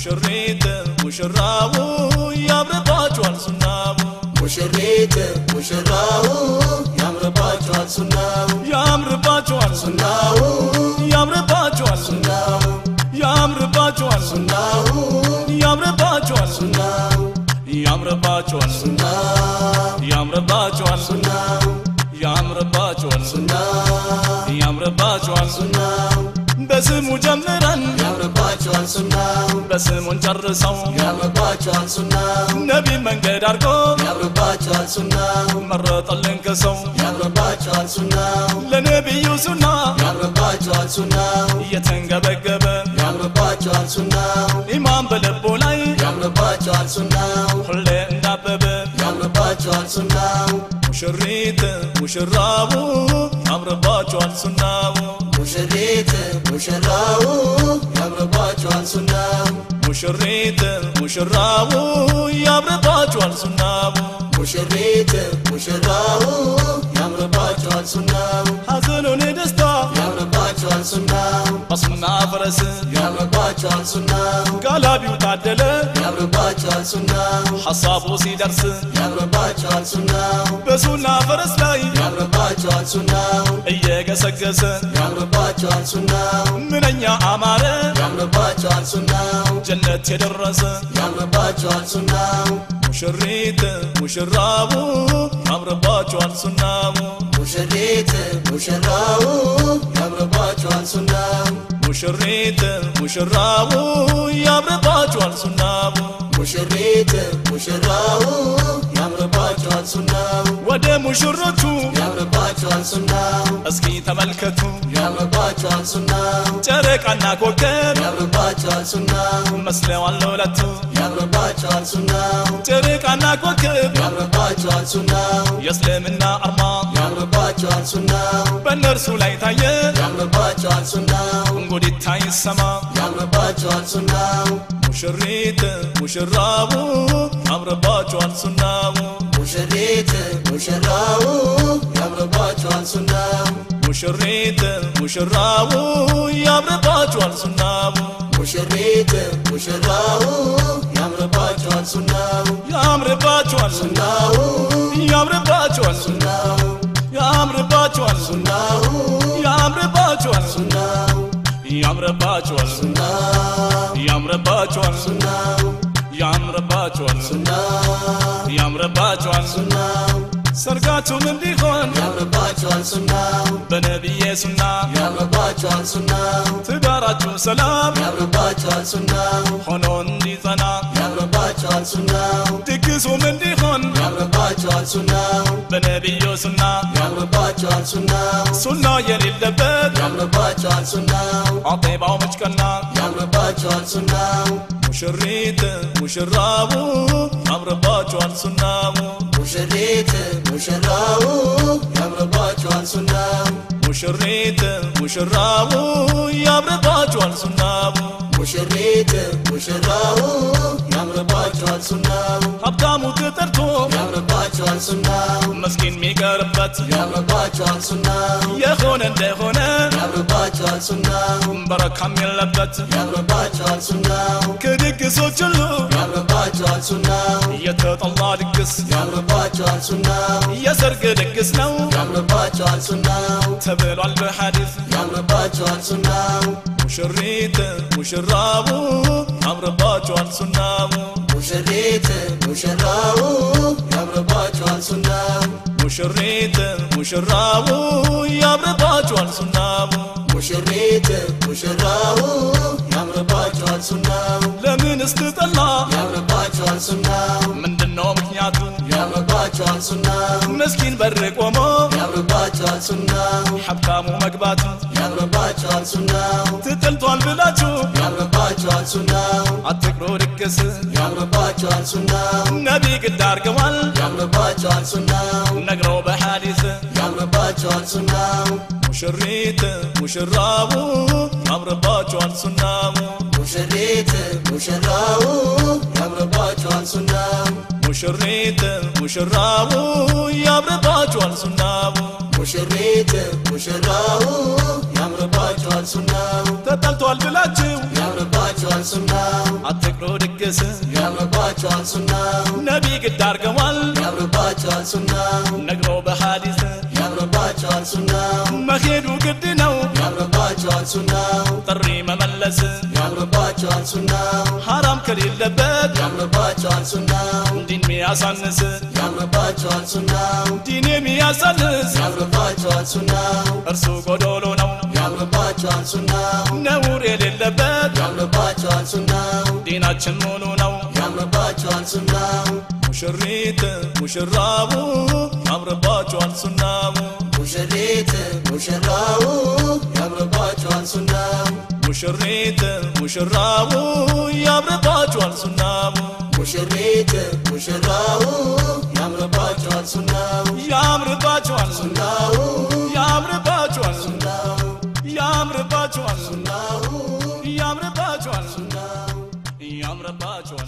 ሙሽሪት ሙሽራው ያምርባችኋል ሱናው ሙሽሪት ሙሽራው ያምርባቸዋል ሱናው ያምርባችኋል ሱና ሱናው ያምርባችኋል ሱና ሱናው ያምርባችኋል ሱና ሱናው ያምርባችኋል ሱና ሱናው ያምርባችኋል ሱና ሱናው ያምርባችኋል ሱና ሱናው ያምርባችኋል ሱና ሱናው ያምርባችኋል ሱና ሱናው በስሙ ጀምረን ያምርባቸዋል ሱናው በስሙን ጨርሰው ያምርባቸዋል ሱናው ነቢ መንገድ አድርጎ ያምርባቸዋል ሱናው መረጠልን ከሰው ያምርባቸዋል ሱናው ለነቢዩ ሱና ያምርባቸዋል ሱናው እየተንገበገበ ያምርባቸዋል ሱናው ኢማን በልቡ ላይ ያምርባቸዋል ሱናው ሁሌ እንዳበበ ያምርባቸዋል ሱናው ሙሽሪት ሙሽራው ያምርባችኋል ሱናው ሙሽሪት ሙሽራው ያምርባቸዋል ሱናው ሙሽሪት ሙሽራው ያምርባችኋል ሱናው ሙሽሪት ሙሽራው ያምርባቸዋል ሱናው ሐዘኑን ደስታ ያምርባቸዋል ሱናው በሱና ፈረስ ያምርባቸዋል ሱናው ጋላቢው ታደለ ያምርባቸዋል ሱናው ሐሳቡ ሲደርስ ያምርባቸዋል ሱናው በሱና ፈረስ ላይ ያምርባቸዋል ሱናው እየገሰገሰ ያምርባቸዋል ሱናው ምንኛ አማረ ያምርባቸዋል ሱናው ጀነት የደረሰ ያምርባቸዋል ሱናው ሙሽሪት ሙሽራው ያምርባችኋል ሱናው ሙሽሪት ሙሽራው ያምርባቸዋል ሱናው ሙሽሪት ሙሽራው ያምርባችኋል ሱናው ሙሽሪት ሙሽራው ያምርባቸዋል ሱናው ወደ ሙሽሮቹ ያምርባቸዋል ሱናው እስኪ ተመልከቱ ያምርባቸዋል ሱናው ጨረቃና ኮከብ ያምርባቸዋል ሱናው መስለዋል ለሁለቱ ያምርባቸዋል ሱናው ጨረቃና ኮከብ ያምርባቸዋል ሱናው የእስልምና አርማ ያምርባቸዋል ሱናው በእነርሱ ላይ ታየ ያምርባቸዋል ሱናው እንጉዲታ ይሰማ ያምርባቸዋል ሱናው ሙሽሪት ሙሽራው ያምርባችኋል ሱናው ሙሽሪት ሙሽራው ያምርባቸዋል ሱናው ሙሽሪት ሙሽራው ያምርባችኋል ሱናው ሙሽሪት ሙሽራው ያምርባቸዋል ሱናው ያምርባችኋል ሱና ሱናው ያምርባችኋል ሱና ሱናው ያምርባችኋል ሱና ሱናው ያምርባችኋል ሱና ሱናው ያምርባችኋል ሱና ሱናው ያምርባችኋል ሱና ሱናው ያምርባችኋል ሱና ሱናው ያምርባችኋል ሱና ሱናው ሰርጋችሁም እንዲሆን ያምርባቸዋል ሱናው በነቢዬ ሱና ያምርባቸዋል ሱናው ትዳራችሁ ሰላም ያምርባቸዋል ሱናው ሆኖ እንዲጸና ያምርባቸዋል ሱናው ድግሱም እንዲሆን ያምርባቸዋል ሱናው በነቢዩ ሱና ያምርባቸዋል ሱናው ሱና የሌለበት ያምርባቸዋል ሱናው አጤባው መጭቀና ያምርባቸዋል ሱናው ሙሽሪት ሙሽራው ያምርባችኋል ሱናው ሙሽሪት ሙሽራው ያምርባቸዋል ሱናው ሙሽሪት ሙሽራው ያምርባችኋል ሱናው ሙሽሪት ሙሽራው ያምርባቸዋል ሱናው ሀብታሙ ተጠርቶ ያምርባቸዋል ሱናው መስኪን የሚቀርበት ያምርባቸዋል ሱናው የሆነ እንደሆነ ያምርባቸዋል ሱናው በረካም የለበት ያምርባቸዋል ሱናው ከድግሶች ሁሉ ያምርባቸዋል ሱናው የተጠላ ድግስ ያምርባቸዋል ሱናው የሰርግ ድግስ ነው ያምርባቸዋል ሱናው ተብሏል በሐዲስ ያምርባቸዋል ሱናው ሙሽሪት ሙሽራው ያምርባችኋል ሱናው ሙሽሪት ሙሽራው ያምርባቸዋል ሱናው ሙሽሪት ሙሽራው ያምርባችኋል ሱናው ሙሽሪት ሙሽራው ያምርባቸዋል ሱናው ለምን ስትጠላ ያምርባቸዋል ሱናው ምንድነው ምክንያቱ ያምርባቸዋል ሱናው ምስኪን በር ቆሞ ያምርባቸዋል ሱናው ሀብታሙ መግባቱ ያምርባቸዋል ሱናው ትጥልቷል ብላችሁ ያምርባቸዋል ሱናው አትቅሮ ድግስ ያምርባቸዋል ሱናው ነቢ ግድ አርገዋል ያምርባቸዋል ሱናው ነግረው በሐዲስ ያምርባቸዋል ሱናው ሙሽሪት ሙሽራው ያምርባችኋል ሱናው ሙሽሪት ሙሽራው ያምርባቸዋል ሱናው ሙሽሪት ሙሽራው ያምርባችኋል ሱናው ሙሽሪት ሙሽራው ያምርባቸዋል ሱናው ተጠልቷል ብላችሁ ያምርባቸዋል ሱናው አትቅሮ አምሮ ድግስ ያምርባቸዋል ሱናው ነቢ ግድ አርገዋል ያምርባቸዋል ሱናው ነግሮ በሐዲስ ያምርባቸዋል ሱናው መሄዱ ግድ ነው ያምርባቸዋል ሱናው ጥሪ መመለስ ያምርባቸዋል ሱናው ሐራም ከሌለበት ያምርባቸዋል ሱናው ዲን ሚያሳንስ ያምርባቸዋል ሱናው ዲን የሚያሳንስ ያምርባቸዋል ሱናው እርሱ ጎዶሎ ነው ያምርባቸዋል ሱናው ነውር የሌለበት ያምርባቸዋል ሱናው ዲናችን ሙሉ ነው ያምርባቸዋል ሱናው ሙሽሪት ሙሽራቡ ያምርባቸዋል ሱናው ሙሽሪት ሙሽራው ያምርባቸዋል ሱናው ሙሽሪት ሙሽራቡ ያምርባቸዋል ሱናው ሙሽሪት ሙሽራው ያምርባቸዋል ሱናው ያምርባቸዋል ሱናው ያምርባቸዋል ሱናው ያምርባቸዋል ሱናው ያምርባቸዋል ሱናው ያምርባቸዋል